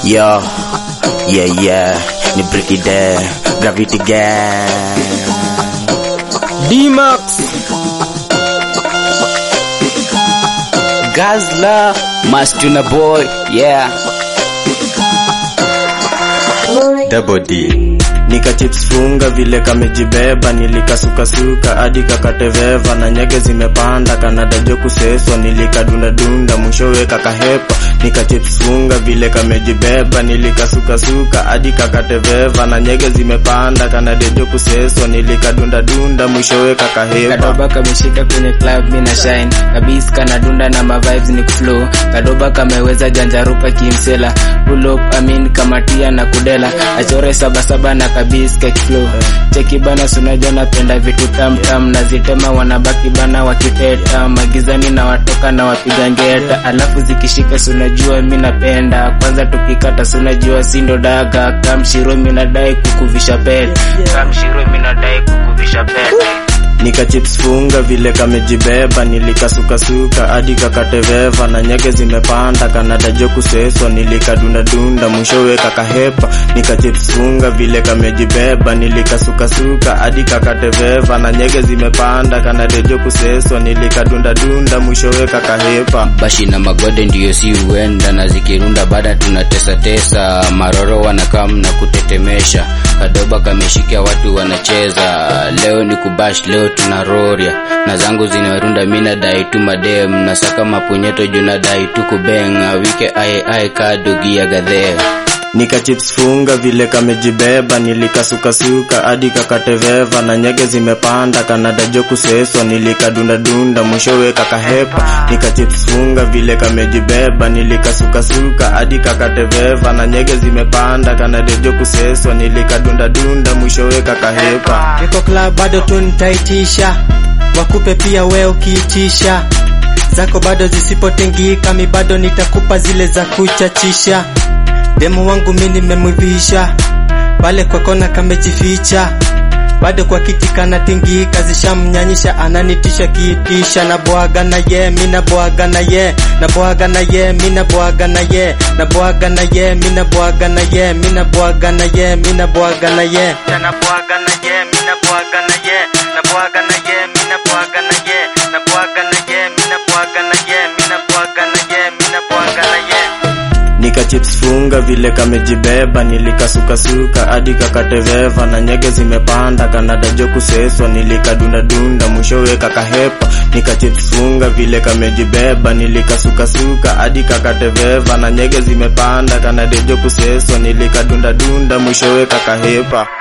Yo, yeah yeah, ni Bricky Day, Gravity Gang. D-Max Gazla, Mastuna Boy, yeah. Double D nika chips funga vile kamejibeba nilikasukasuka hadi kakateveva na nyege zimepanda kanadajo kuseswa nilikadundadunda mwishowe kakahepa nika chips funga vile kamejibeba nilikasukasuka hadi kakateveva na nyege zimepanda kanadejo kuseswa nilikadundadunda mwishowe kakahepa kadoba kameshika kwenye club mina shine kabis kanadunda na mavibes ni kuflow kadoba kameweza janjarupa kimsela pull up amin kamatia na kudela achore sabasaba na kabis kekflow cheki bana sunaja napenda vitu tamtam na zitema wanabaki bana wakiteta magizani na watoka na wapiga ngeta alafu zikishika sunajua mi napenda kwanza tukikata sunajua sindo daga kamshiro minadai kukuvisha pete kamshiro minadai kukuvisha pete nika chips funga vile kamejibeba nilikasukasuka hadi kakateveva na nyege zimepanda kanadajo kuseswa nilikadundadunda mwishowe kakahepa nika chips funga vile kamejibeba nilikasukasuka hadi kakateveva na nyege zimepanda kanadejo kuseswa nilikadundadunda mwishowe kakahepa Bashi na magode ndiyo si huenda na zikirunda bada tunatesa tesa, maroro wanakam na kutetemesha, kadoba kameshika watu wanacheza, leo ni kubash, leo tuna roria na zangu zinarunda, mina dai tu madem na saka mapunyeto juna dai tu kubeng awike ae ae kadogi ya gadhea nika chips funga vile kamejibeba nilikasukasuka hadi kakateveva na nyege zimepanda kanadajo kuseswa nilikadundadunda mwishowe kakahepa nika chips funga vile kamejibeba nilikasukasuka hadi kakateveva na nyege zimepanda kanadejo kuseswa nilikadundadunda mwishowe kakahepa Niko club bado tu nitaitisha Wakupe pia we ukiitisha Zako bado zisipotengika mi bado nitakupa zile za kuchachisha Demu wangu mi nimemwivisha Pale kwa kona kamejificha bado kwa kiti kanatingika zishamnyanyisha ananitisha kiitisha na bwaga na ye mi na bwaga na ye na bwaga na ye mi na bwaga na ye na bwaga na ye mi na bwaga na ye mi na bwaga na ye mi na bwaga na ye na bwaga na ye mi na bwaga na ye na bwaga na ye mi na bwaga na ye na bwaga na ye mi na bwaga na ye mi na bwaga na ye mi na bwaga na ye nika chips funga vile kamejibeba nilikasukasuka hadi kakateveva na nyege zimepanda kanadajo kuseswa nilikadundadunda mwishowe kakahepa nika chips funga vile kamejibeba nilikasukasuka hadi kakateveva na nyege zimepanda kanadejo kuseswa nilikadundadunda mwishowe kakahepa